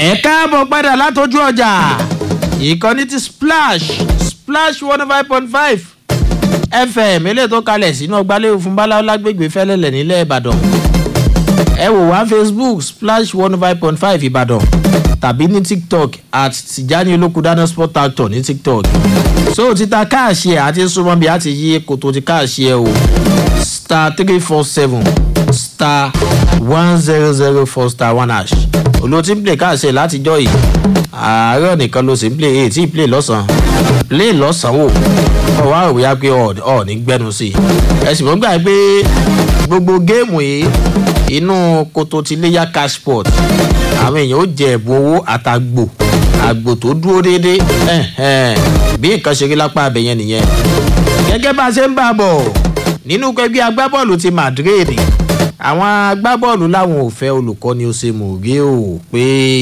ẹ káàbọ̀ padà látọjú ọjà ìkànnì ti splash splash one five point five fm eléyìí tó kalẹ̀ sínú ọgbàlẹ́wò fún báláwo lágbègbè fẹ́lẹ́lẹ̀ nílẹ̀ ìbàdàn ẹ wò wá facebook splash one five point five ìbàdàn tàbí ní tiktok at tijani olókùdáná sport actor ní tiktok so títa káàṣì ẹ àti súnmọ́ bí a ti yí kòtò ti káàṣì ẹ o star three four seven star one zero zero four star one hash olóòtú ń play káàṣì ẹ látijọ́ yìí àárọ̀ nìkan ló sì ń play èyí tí ì play lọ́sàn-án play lọ́sàn-án wò ọ wá òwe á pé ọ ní gbẹnu sí i ẹ sì mọ́ gbà pé gbogbo géèmù yìí inú koto ti léyà cashport àwọn èèyàn ó jẹ ẹ̀bùn owó àtàgbò àgbò tó dúró déédéé bí nǹkan ṣe rí lápá abẹ yẹn nìyẹn gẹ́gẹ́ bá a ṣe ń bá a bọ̀ nínú ẹgbẹ́ agbábọ́ọ̀lù ti madrid àwọn agbábọ́ọ̀lù làwọn ò fẹ́ olùkọ́ni ó ṣe mòrí o pé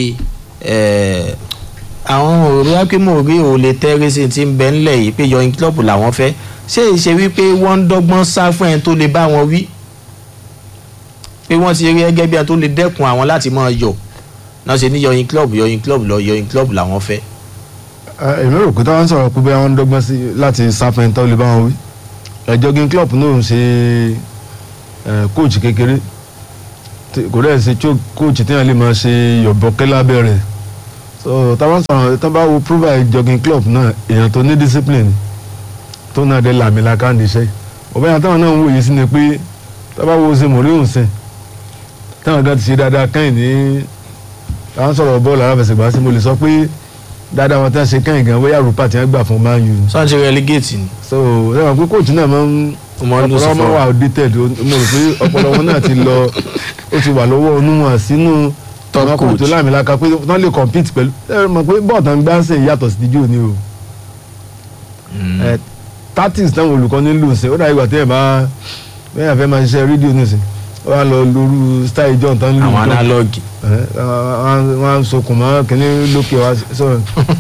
àwọn òrí akínmòrí ò lè tẹ́rí sí ti ń bẹ ńlẹ̀ yìí pé yọyin club làwọn fẹ́ ṣé ìṣe wípé wọ́n ń dọ́gbọ́n sá fún ẹni tó lè bá wọn wí pé wọ́n ti rí ẹgẹ́ bí ẹni tó lè dẹ́kun àwọn láti máa yọ̀ náà ṣe ní yọyin club yọyin club lọ yọyin club làwọn fẹ́. èmi rò pé táwọn sọ̀rọ̀ pé bóyá wọ́n ń dọ́gbọ́n sí láti sáfẹ́ tó lè bá wọn wí jogging club náà ń ṣe kóòtù kékeré kò dẹ́ ṣe kóòtù téèyàn lè máa ṣe yọ̀bọ̀kẹ́ lábẹ́ rẹ̀ so táwọn sọ̀rọ̀ tó bá wo provide jogging club náà èèyàn tó ní discipline tó náà dé làmìlaka níṣẹ́ ọ̀bẹ yẹn táwọn náà ń wòye sí ni pé tó bá wo ṣe mòríhùn sẹ́n táwọn gan ti ṣe dáadáa kẹ́yìn ní táwọn sọ̀rọ̀ bọ́ọ̀lù aláfẹsẹ̀gbá sí mo lè sọ pé dáadáa wọn tí wọ́n ṣe kẹ́yìn gan bóyá rúpa tí wọ́n gbà fún man u. sọ́n ṣe relegate ni. so lẹ́wọ̀n pé kóòtù náà máa ń ọpọlọ wọn wà outdated mo rò pé ọpọlọ wọn náà ti lọ ó ti wà lọ́wọ́ onúwọ̀n sínú top àwọn coach kóòtù láàmìlaka pé wọ́n lè compete pẹ̀lú ẹ mọ̀ pé bọ́ọ̀tà ń gbá ṣe yàtọ̀ sí díjọ́ ni o ẹ tactics táwọn olùkọ́ni ń lò ṣe ó dàbí ìgbà tí ẹ bá bẹ́ẹ̀ àfẹ́ máa ṣiṣẹ́ rédíò nìsín ó wá lọ lóru style john tán lù àwọn tán analogue wọ́n á sokùn mọ́ kínní lókè wá sọ̀rọ̀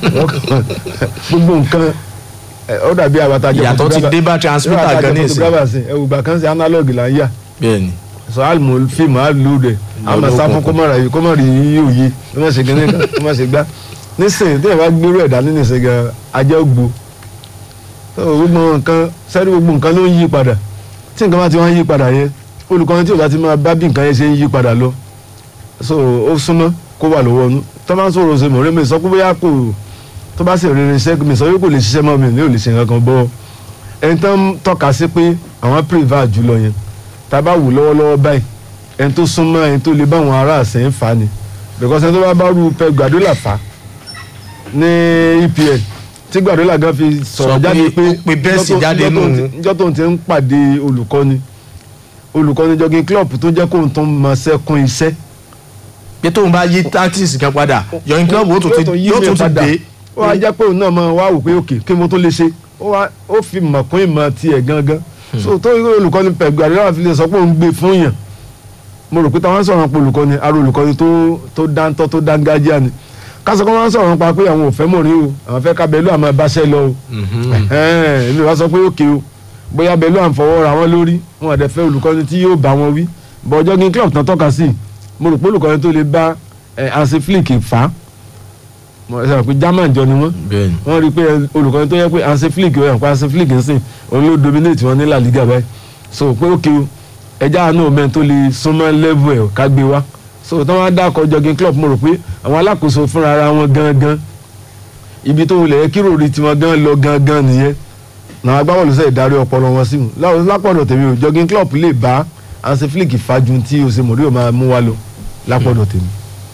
gbogbo nǹkan ẹ, ó dàbí àbàtà jẹ́ ìyàtọ̀ ti dé bá transmitter gan ní ìsìn ìsìn ẹ̀wù gbà kan sí analog là ń yà bẹ́ẹ̀ni sọ àlùmọ̀ fíìmù àlùdẹ àmọ̀ sáfún kọ́mọ̀rà yìí kọ́mọ̀rì yìí òye kó má ṣe kínní kan kó má ṣe gbá nísìnyí tí ẹ bá gbérú ẹ̀dá nínú ìsìn gan ajẹ́ ògbó tó gbogbo nǹkan sẹ́rí gbogbo nǹkan ló ń yí padà tí nǹkan bá ti wá ń yí padà yẹn olùkọ́ni tí ò bá ti máa bá bí nǹkan yẹn ṣe ń yí padà lọ so ó súnmọ́ kó wà lọ́wọ́ ọ̀nù tó bá ń sọ̀rọ̀ ṣe mọ̀rẹ́ mi sọ pé bóyá kò tó bá sì rere iṣẹ́ mi sọ pé kò lè ṣiṣẹ́ mọ́ mi ní ò lè ṣe nǹkan kan bọ́ ẹni tó ń tọ́ka sí pé àwọn privat jùlọ yẹn tá a bá wù lọ́wọ́lọ́wọ́ báyìí ẹni tó súnmọ́ ẹni tó lè bá àwọn ará àṣẹ ń fa ni because ẹni tó bá bá rú pẹ Guardiola fa ní EPL tí Guardiola gan fi Sọ sọ̀rọ̀ pé jáde pé ó pe Messi njọ́ tó- jáde njọ́ tó nù. ti- njọ́ tó ń ti ń pàdé olùkọ́ni olùkọ́ni jogging club tó jẹ́ kóun tó ń mọ sẹ́kún iṣẹ́ pé tóun bá yí tactics kan padà yọyin club ó tún ti yóò tún ti dé ó wá jẹ́ pé òun náà máa wá wò pé òkè kí mo tó lè ṣe ó wá ó fi mọ̀ kún ìmọ̀ tiẹ̀ gangan so tó irú olùkọ́ni pẹ̀lú àdéhùn fi lè sọ pé òun gbé fún yàn mo rò pé táwọn sọ̀rọ̀ pa olùkọ́ni aró olùkọ́ni tó tó dáńtọ́ tó dángájíá ni kásán kọ́ wọn sọ̀rọ̀ pa pé àwọn ò fẹ́ mọ̀ rí o àwọn fẹ́ ká bẹ́lú àmọ́ báṣẹ́ lọ o ẹ̀hẹ́n, èmi wá sọ pé òkè o bóyá bẹ́lú à ń fọwọ́ ra wọn lórí wọn àdẹ fẹ́ olùkọ́ni tí yóò bá wọn wí bọ́ jogging club tán tọ́ka sí mo rò pé olùkọ́ni tó lè bá ẹ̀ Hansi Flick fà á mo sọ pé German jọ ni wọ́n bẹ́ẹ̀ni wọ́n rí i pé olùkọ́ni tó yẹ pé Hansi Flick ó yàn pé Hansi Flick ń sìn òun ló dominate wọn ní La Liga báyìí so pé òkè o ẹja àánú ọmọ tó lè súnmọ́ level ẹ̀ ká gbé wá so tí wọ́n á dákọ̀ jogging club mo rò pé àwọn alákòóso fúnra ara wọn gangan ibi tó wulẹ̀ yẹ kí ròrí tiwọn gan lọ gangan nìyẹn náà agbábọ́ọ̀lù sẹ́yìn darí ọpọlọ wọn sí mu Lá- lápọ̀dọ̀ tèmi o jogging club lè bá Hansi Flick fàájú tí Jose Mourinho máa mú wá lọ lápọ̀dọ̀ tèmi.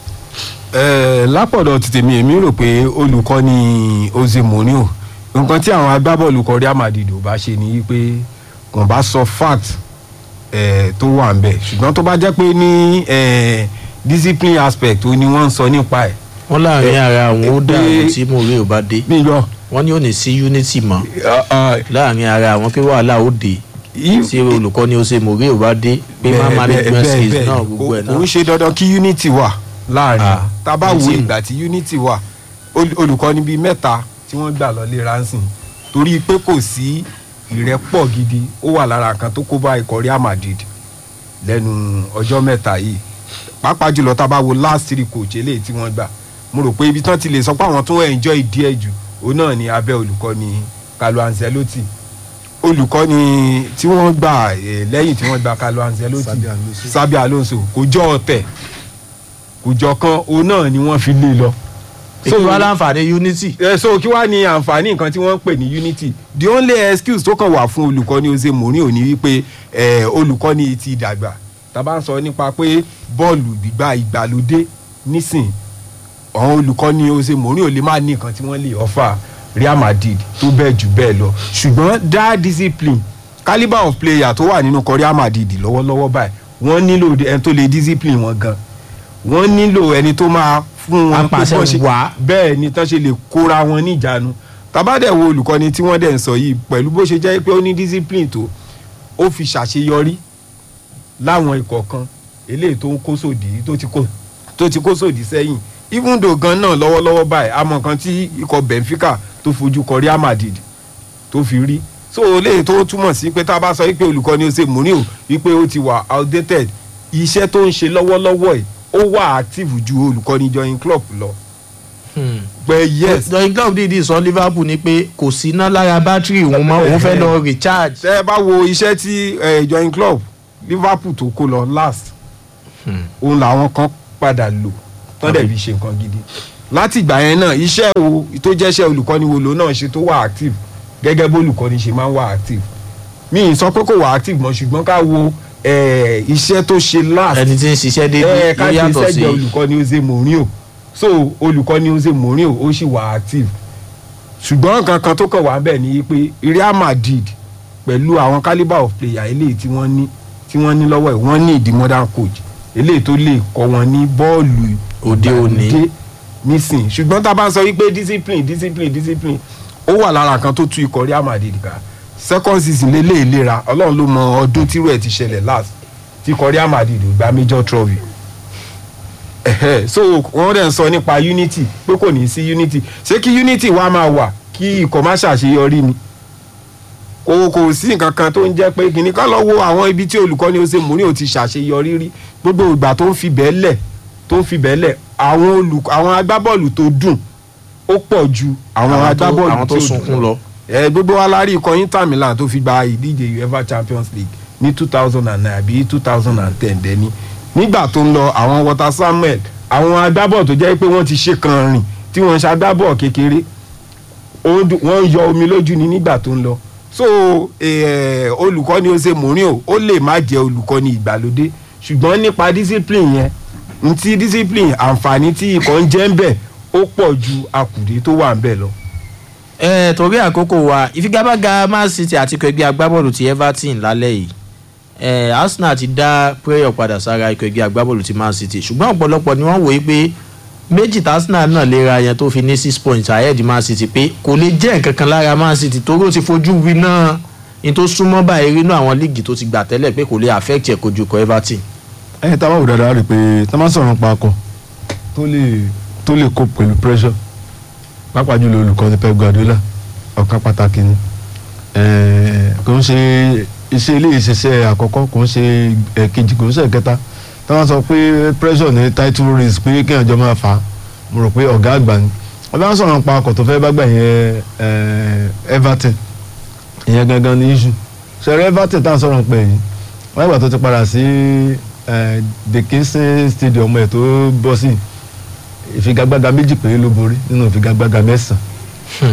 Ẹ, lápọ̀dọ̀ ti tèmi èmi rò pé olùkọ́ni Jose Mourinho nǹkan tí àwọn agbábọ́ọ̀lù kan Real Madrid ò bá ṣe ni wípé kàn bá sọ fact ẹ, tó wà ń bẹ̀ ṣùgbọ́n tó bá jẹ́ pé ní ẹ, discipline aspect ó ní wọ́n ń sọ nípa ẹ̀ wọn láàrin Eh, ara àwọn ó eh, dàrú pé- tí mo rí ò bá dé bí yọ wọn ní ò ní sí unity mọ́ láàrin ara àwọn pé wàhálà ó dé tí olùkọ́ni ó ṣe mòrí ò bá dé pé má management skills náà gbogbo ẹ̀ kò ń náà ṣe dandan kí unity wà láàrin Ah, tá a bá ní wo tíìmù. ìgbà tí unity wà ol- olùkọ́ni bíi mẹ́ta tí wọ́n gbà lọ lé ransom torí pé kò sí ìrẹ́pọ̀ gidi ó wà lára nǹkan tó kó bá ikọ̀ Real Madrid lẹ́nu ọjọ́ mẹ́ta yìí pàápàá jùlọ tá a bá wo last three coach eléyìí tí wọ́n gbà mo rò pé ibi tán ti lè sọ pé àwọn tó enjoy díẹ̀ jù òun náà ni abẹ́ olùkọ́ni Carlo Ancelotti olùkọ́ni tí wọ́n gbà eh, lẹ́yìn tí wọ́n gba Carlo Ancelotti Xabi Alonso. Xabi Alonso kò jọ ọ̀tẹ̀ kò jọ kan òun náà ni wọ́n fi lé lọ. èyí wá láǹfààní unity. ẹ so kí wàá ní àǹfààní nǹkan tí wọ́n ń pè ní unity the only excuse tó kàn wà fún olùkọ́ni Jose Mourinho ní wípé eh, olùkọ́ni ti dàgbà tá bá ń sọ nípa pé bọ́ọ̀lù gbígbà ìgbàlódé nísìn àwọn olùkọ́ni Jose Mourinho lè má ní nǹkan tí wọ́n lè offer Real Madrid tó bẹ́ẹ̀ jù bẹ́ẹ̀ lọ ṣùgbọ́n that discipline calibre of player tó wà nínú ikọ̀ Real Madrid lọ́wọ́lọ́wọ́ báyìí wọ́n nílò ẹni tó lè discipline wọn gan wọ́n nílò ẹni tó máa fún wọn pé Apàṣẹ bọ́n ṣe- wàá. bẹ́ẹ̀ ni tán ṣe lè kóra wọn níjàánu tabadẹ wo olùkọ́ni tí wọ́n dẹ̀ ń sọ yìí pẹ̀lú bó ṣe jẹ́ pé ó ní discipline tó ó fi ṣàṣeyọrí láwọn ikọ̀ kan eléyìí tó ń kó sòdì tó ti kó tó ti kó sòdì sẹ́yìn even though gan náà lọ́wọ́lọ́wọ́ báyìí àmọ́ kan tí ikọ̀ Benfica tó fojú kọ Real Madrid tó fi rí so eléyìí tó túmọ̀ sí pé tá a bá sọ wípé olùkọ́ni ó ṣe Mourinho wípé ó ti wà outdated iṣẹ́ tó ń ṣe lọ́wọ́lọ́wọ́ yìí ó wà active ju olùkọ́ni join club lọ pé yes join club dìídì sọ Liverpool ni pé kò sí iná lára bátìrì òun mọ́ òun fẹ́ lọ recharge. tẹ́ ẹ bá wo iṣẹ́ tí eh, join club Liverpool tó kó lọ last òun làwọn kan padà lò tán dẹ̀ fi ṣe nǹkan gidi láti ìgbà yẹn náà iṣẹ́ wo tó jẹ́ṣẹ́ olùkọ́ni wo ló náà ṣe tó wà active gẹ́gẹ́ bó olùkọ́ni ṣe máa ń wà active mi ì sọ pé kò wà active mọ́ ṣùgbọ́n ká wo eh, iṣẹ́ tó ṣe last ẹni tí ń ṣiṣẹ́ ẹ déédéé ká ló ti yàtọ̀ sí sẹ́gbẹ̀ẹ́ olùkọ́ni Jose Mourinho so olùkọ́ni Jose Mourinho ó sì wà active ṣùgbọ́n nǹkan kan tó kàn wá bẹ́ẹ̀ ni pé Real Madrid pẹ̀lú àwọn calibre of player eléyìí tí wọ́n ní tí wọ́n ní lọ́wọ́ ẹ̀ wọ́n ní ìdí modern coach eléyìí tó lè kọ́ wọn ní bọ́ọ̀lù Òde òní. ìgbàlódé nísìn ṣùgbọ́n tá a bá ń sọ wípé discipline discipline discipline ó wà lára nǹkan tó tú ikọ̀ Real Madrid ká second season lé lè lera ọlọ́run ló mọ ọdún tírú ẹ̀ ti ṣẹlẹ̀ last tí ikọ̀ Real Madrid ò gba major trophy ẹ̀hẹ́ so wọ́n dẹ̀ ń sọ nípa unity pé kò ní sí unity ṣé kí unity wá máa wà kí ikọ̀ má ṣàṣeyọrí ni kò kò sí nǹkan kan tó ń jẹ́ pé kìnnì kan lọ wo àwọn ibi tí olùkọ́ni Jose Mourinho ti ṣàṣeyọrí rí gbogbo ìgbà tó ń fi bẹ́ẹ̀ lẹ̀ tó ń fi bẹ́ẹ̀ lẹ̀ àwọn olùkọ́ àwọn agbábọ́ọ̀lù tó dùn ó pọ̀ ju àwọn Àwọn tó- agbábọ́ọ̀lù àwọn tó tí ò dùn sunkún lọ. ẹ gbogbo wa la rí ikọ̀ Inter Milan tó fi gba ìdíje UEFA Champions League ní two thousand and nine àbí two thousand and ten dẹ́ni nígbà tó ń lọ àwọn Walter Samuel àwọn agbábọ́ọ̀ tó jẹ́ pé wọ́n ti ṣe kan rìn tí wọ́n ń ṣagbábọ́ọ̀ kékeré ó dùn- wọ́n ń yọ omi lójú ni nígbà tó ń lọ so eh, olùkọ́ni Jose Mourinho ó lè má jẹ́ olùkọ́ni ìgbàlódé ṣùgbọ́n nípa discipline yẹn ntí discipline àǹfààní tí ikọ̀ ń jẹ́ ń bẹ̀ ó pọ̀ ju akùdé tó wà ń bẹ̀ lọ. ẹ torí àkókò wa ìfigagbága Man City àti ikọ̀ ẹgbẹ́ agbábọ́ọ̀lù ti Everton lálẹ́ yìí ẹ Arsenal ti dá prayer padà sára ikọ̀ ẹgbẹ́ agbábọ́ọ̀lù ti Man City ṣùgbọ́n ọ̀pọ̀lọpọ̀ ni wọ́n wòye pé méjì tí Arsenal náà léra yẹn tó fi ní six points ahead Man City pé kò lè jẹ́ nǹkan kan lára Man City torí ó ti fojú wí náà ní tó súnmọ́ báyìí nínú àwọn líìgì tó ti gbà tẹ́lẹ̀ pé kò lè affect ẹ̀ kojú ikọ̀ Everton. ẹ̀yin tá a máa wò dáadáa rí i pé tá a máa sọ̀rọ̀ nípa akọ tó lè tó lè cope pẹ̀lú pressure pàápàá jùlọ olùkọ́ni Pep Guardiola ọ̀kan pàtàkì ni Eh, kò ń ṣe iṣẹ́ ilé ìṣiṣẹ́ àkọ́kọ́ kò ń ṣe ẹ̀kejì kò ń ṣe ẹ̀kẹta tá a máa sọ pé pressure ní title race pé kéèyàn jọ máa fà á mo rò pé ọ̀gá àgbà ni wọ́n bá ń sọ̀rọ̀ nípa akọ̀ tó fẹ́ bá gbà yẹn eh, Everton ìyẹn gangan ní issue ṣẹ̀rẹ̀ Everton tá à ń sọ̀rọ̀ pé yìí wọ́n ìgbà tó ti padà sí eh, the Kingston Stadium ẹ̀ tó bọ́ sí ìfigagbága méjì péré ló borí nínú ìfigagbága mẹ́sàn-án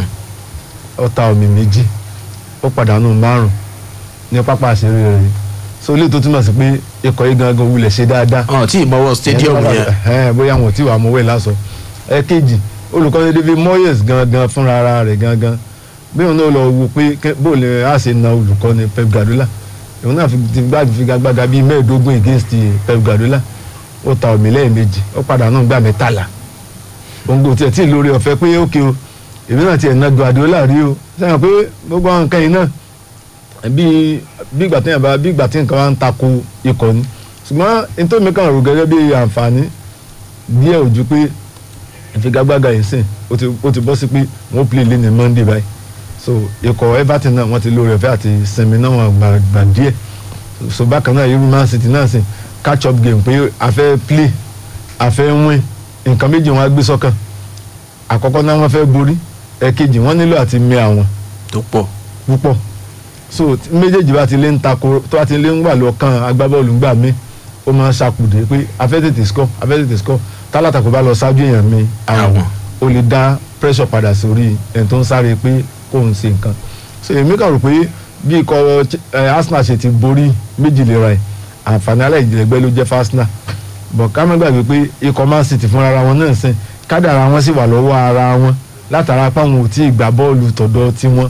ó ta omi méjì ó pàdánù márùn ní pápá àṣírí rẹ̀ so ilé tó túmọ̀ sí pé ikọ̀ yìí gangan wulẹ̀ ṣe dáadáa ọ̀n tí ìmọ̀wọ́ stadium yẹn ẹ bóyá wọn ò tí wàá mọwé lásọ ẹ kejì olùkọ́ni David Moyes gangan fúnra ara rẹ̀ gangan bí òun náà lọ wo pé kẹ́- bó lè á ṣe na olùkọ́ni Pep Guardiola òun náà fi ti gbá figagbága bíi mẹ́ẹ̀ẹ́dógún against Pep Guardiola ó ta omi lẹ́ẹ̀mejì ó pàdánù gbà mẹ́tàlá òǹgò tiẹ̀ tí ì lórí ọ̀fẹ́ pé ókè o èmi náà tiẹ̀ na Guardiola rí o sẹ́yìn pé gbogbo àwọn nǹkan yìí náà bí bí ìgbà tí yẹn bá bí ìgbà tí nǹkan bá ń tako ikọ̀ ni ṣùgbọ́n nítorí mi kàn rò gẹ́gẹ́ bí àǹfààní díẹ̀ ojú pé ìfigagbága yìí sìn ó ti ó ti bọ́ sí pé wọ́n play lé ní Monday báyìí so ikọ̀ Everton náà wọ́n ti lórí ọ̀fẹ́ àti sinmi náà wọ́n gbà gbà díẹ̀ so bákan náà irú Man City náà sìn catch up game pé a fẹ́ play a fẹ́ win nǹkan méjì wọn á gbé sọ́kàn àkọ́kọ́ náà wọ́n fẹ́ borí ẹ̀kejì wọ́n nílò àti mì àwọn tó pọ̀ púpọ̀ so tí méjèèjì bá ti lé ń tako tó bá ti lé ń wà lọ́kàn agbábọ́ọ̀lù ńgbà mí ó máa ń ṣàkùdé pé afẹ́ tètè score afẹ́ tètè score tálàtàkùn bá lọ ṣáájú èèyàn mi àwọn ó lè dá pressure padà sórí ẹni tó ń sáré pé kó ń ṣe nǹkan so èmi kàn rò pé bí ikọ̀ eh, Arsenal ṣe ti borí méjì lè ra ẹ̀ àǹfààní aláìjẹ̀gbẹ́ ló jẹ́ fún Arsenal bọ̀ ká má gbàgbé pé ikọ̀ Man City fúnra ara wọn náà sìn kádàrá wọn sì wà lọ́wọ́ ara wọn látara páwọn ò tí ì gbá bọ́ọ̀lù tọ̀dọ̀ tiwọn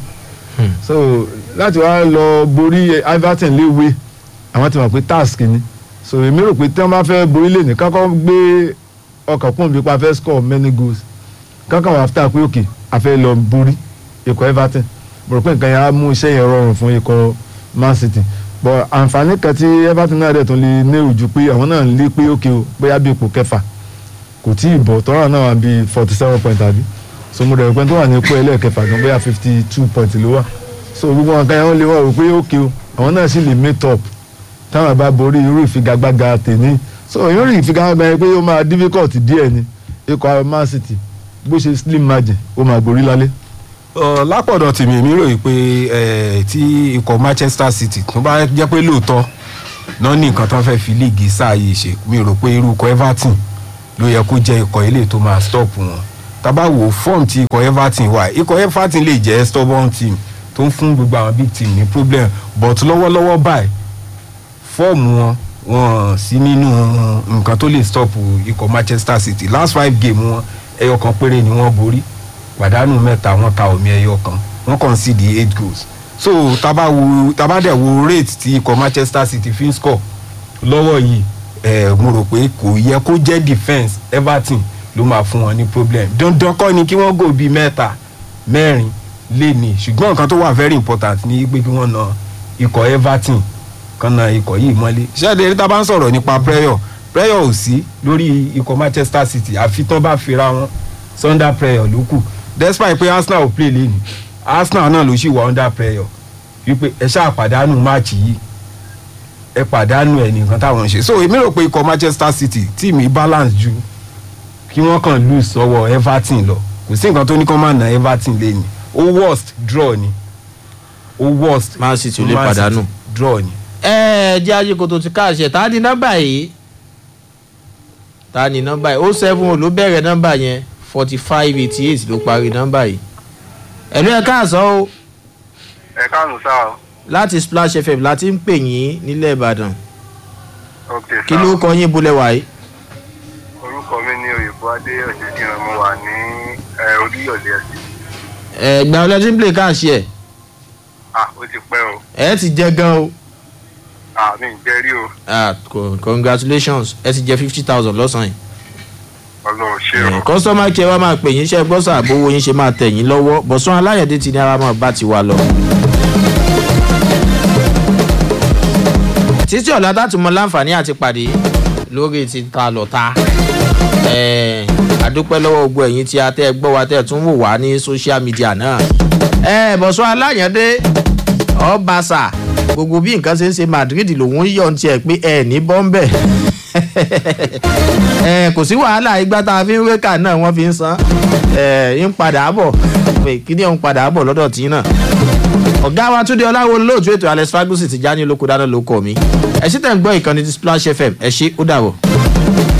so láti wá lọ borí Everton léwe àwọn ti mọ̀ pé task ni so èmi rò pé tí wọ́n bá fẹ́ borí lè ní kákọ́ gbé ọkàn kún bí pa fẹ́ score many goals kákọ́ wà áfítà pé òkè a fẹ́ lọ borí ikọ̀ Everton mo rò pé nǹkan yẹn á mú iṣẹ́ yẹn rọrùn fún ikọ̀ Man City but àǹfààní kan tí Everton náà dẹ̀ tún lè ní ojú pé àwọn náà ń lé pé òkè o bóyá bí ipò kẹfà kò tí ì bọ̀ tọ́ra náà wà bí forty seven point àbí so mo dẹ̀ rò pé tó wà ní ipò ẹlẹ́ẹ̀kẹfà gan bóyá fifty two point ló wà so gbogbo wọn kan yẹn wọ́n lè wọ́n rò pé òkè o àwọn náà sì lè meet up táwọn bá borí irú ìfigagbága tèmi so irú ìfigagbága yẹn pé ó máa difficult díẹ̀ ni ikọ̀ Man City bó ṣe slim margin ó máa borí lálẹ́. Ọ, lápọ̀dọ̀ tèmi èmi ròyìn pé ẹ, tí ikọ̀ Manchester City tó bá jẹ́ pé lóòótọ́ náà ní nǹkan tó ń fẹ́ fi líìgì sáà yìí ṣe mi rò pé irú ikọ̀ Everton ló yẹ kó jẹ́ ikọ̀ ilé tó máa stop wọn tábà wò fọ́ọ̀mù tí ikọ̀ Everton wà ikọ̀ Everton lè jẹ́ stubborn team tó ń fún gbogbo àwọn big team ní problem but lọ́wọ́lọ́wọ́ báyìí fọ́ọ̀mù wọn wọn sí nínú nǹkan tó lè stop ikọ̀ Manchester City last five game wọn ẹyọ kan péré ni wọ́n borí pàdánù mẹ́ta wọ́n ta omi ẹyọ kan wọ́n concede eight goals so tábà wo tábà dẹ̀ wo rate tí ikọ̀ Manchester City fi ń score lọ́wọ́ yìí ẹ̀ mo rò pé kò yẹ kó jẹ́ defence Everton ló máa fún wọn ní problem dandan kọ́ ni kí wọ́n gò bíi mẹ́ta mẹ́rin lé ní ṣùgbọ́n nǹkan tó wà very important ni pé kí wọ́n na ikọ̀ Everton kan na ikọ̀ yìí mọ́lé ṣáàdé eré tá a bá ń sọ̀rọ̀ nípa prayer prayer ò sí lórí ikọ̀ Manchester City àfi tán bá fira wọn sunday prayer ló kù despite pé Arsenal ò play lẹ́nu Arsenal náà ló sì wà under prayer wípé ẹ ṣáà pàdánù máàcì yìí ẹ pàdánù ẹ nìkan táwọn ń ṣe so èmi rò pé ikọ̀ Manchester City tíìmì balance ju kí wọ́n kàn lose sọ́wọ́ Everton lọ kò sí nǹkan tó ní kó má na Everton lẹ́nu ó worst draw ni ó worst Man City ò lè Man City pàdánù. draw ni. ẹ jẹ́ ayé kò tó ti káàṣẹ tá a ní nọ́mbà yìí tá a ní nọ́mbà yìí ó seven ló bẹ̀rẹ̀ nọ́mbà yẹn forty five eighty eight ló parí nọ́mbà yìí ẹ̀lú ẹ̀ káàsán o ẹ káàánú sáà o. láti Splash FM láti ń pè yín nílẹ̀ Ìbàdàn ok kí sáà ló kọ yín bolẹ̀ wáyé orúkọ mi ní òyìnbó adé ọ̀jẹ̀dìran mo wà ní ẹ, oríyọ̀lẹ̀ ẹ̀sìn. ẹ̀gbà ọlọ́tí ń play káàṣẹ ah ó ti pẹ́ o ẹ̀ ti jẹ gan o ah mi ń jẹ́ rí o ah co- congratulations ẹ ti jẹ fifty thousand lọ́sàn-án ọlọ́run ṣé o. yìí customer care wa máa pè yín iṣẹ́ gbọ́sà àbówó yín ṣe máa tẹ̀ yín lọ́wọ́ bọ̀sán aláyẹ̀dé ti ní ara máa bá ti wà lọ. títí ọ̀la láti mọ láǹfààní àti pàdé lórí ti ta lọ́ta ẹ̀ẹ́ àdúpẹ́ lọ́wọ́ gbogbo ẹ̀yin tí a tẹ́ ẹ gbọ́ wa tẹ́ ẹ tún wò wá ní social media náà. ẹ bọ̀sán aláyẹ̀dé ọ̀bàṣà gbogbo bí nǹkan ṣe ń ṣe Madrid lòun ń yọ̀ ní tiẹ̀ pé ẹ ní bọ́ńbẹ̀ ẹ kò sí wàhálà ìgbà tá a fi ń wékà náà wọ́n fi ń san ẹ ń padà bọ̀ pé kí ni òun padà bọ̀ lọ́dọ̀ tí náà. ọ̀gá wa túndé ọláwo lóòtú ètò alex fagusi ti já ní olóko dáná ló kọ̀ mí ẹ sì tẹ̀ ń gbọ́ ìkànnì ti Splash FM ẹ ṣé ó dàbọ̀.